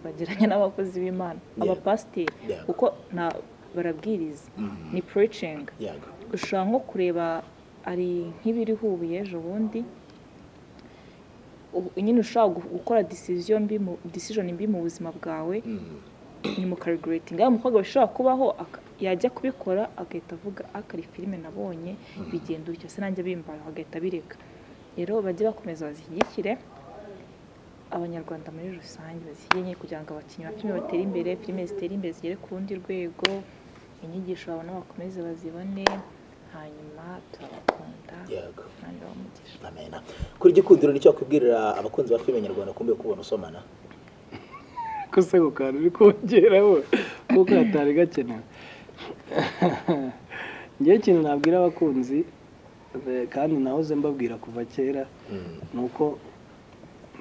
bageranya n'abakozi b'imana Yeah. abapasiteri Yeah. kuko na barabwiriza Mhm. ni preaching yaga ushobora nko kureba ari nk'ibiriho ubu ejo bundi ubu- nyine ushobora gu- gukora decision mbi mu- decision mbi mu buzima bwawe Mm. ni mu calculating ari umukobwa bishobora kubaho aka- yajya kubikora agahita avuga akari filime nabonye bigenda bityo se nanjye bimbaye agahita abireka rero bajye bakomeza bazishyigikire abanyarwanda muri rusange bazikeneye kugira ngo abakinnyi ba filime batere imbere filime zitere imbere zigere ku rundi rwego inyigisho babona bakomeze bazibone hanyuma turabakunda yaga kandi bamugisha amena kuri gikundiro nicyo wakwibwirira abakunzi ba filime nyarwanda kumbe kubona usomana ko se ako kantu uri kongeraho kuko hatari gakenewe ngewe ikintu nabwira abakunzi eh, kandi nahoze mbabwira kuva kera Mm. ni uko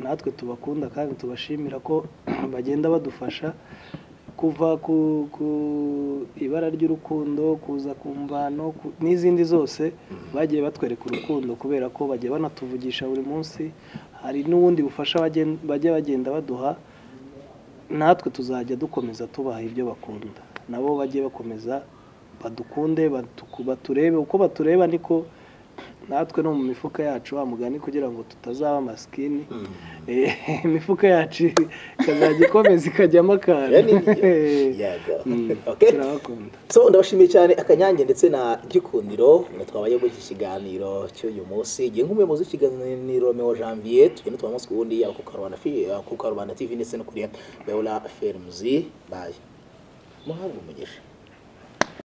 natwe tubakunda kandi tubashimira ko bagenda badufasha kuva ku, ku ibara ry'urukundo kuza ku mvano ku, n'izindi zose bagiye batwereka urukundo kubera ko bagiye banatuvugisha buri munsi hari n'ubundi bufasha bagen- bajya bagenda baduha natwe tuzajya dukomeza tubaha ibyo bakunda nabo bajye bakomeza badukunde batuku- baturebe uko batureba niko natwe no mu mifuka yacu wa mugani kugira ngo tutazaba amasikini Mm. Eh, imifuka yacu ikazajya ikomeza ikajyamo akantu Ya nini? yaga Mm, okay turabakunda so ndabashimiye cyane akanyange ndetse na gikundiro ngo twabaye muri iki kiganiro cy'uyu munsi ngiye nk'umuyobozi w'ikiganiro Meo Janvier tugenda tuba umunsi ku wundi yaba ku karubanda fi- ku karubanda tv ndetse no kuri beora films baye muhabwe umugisha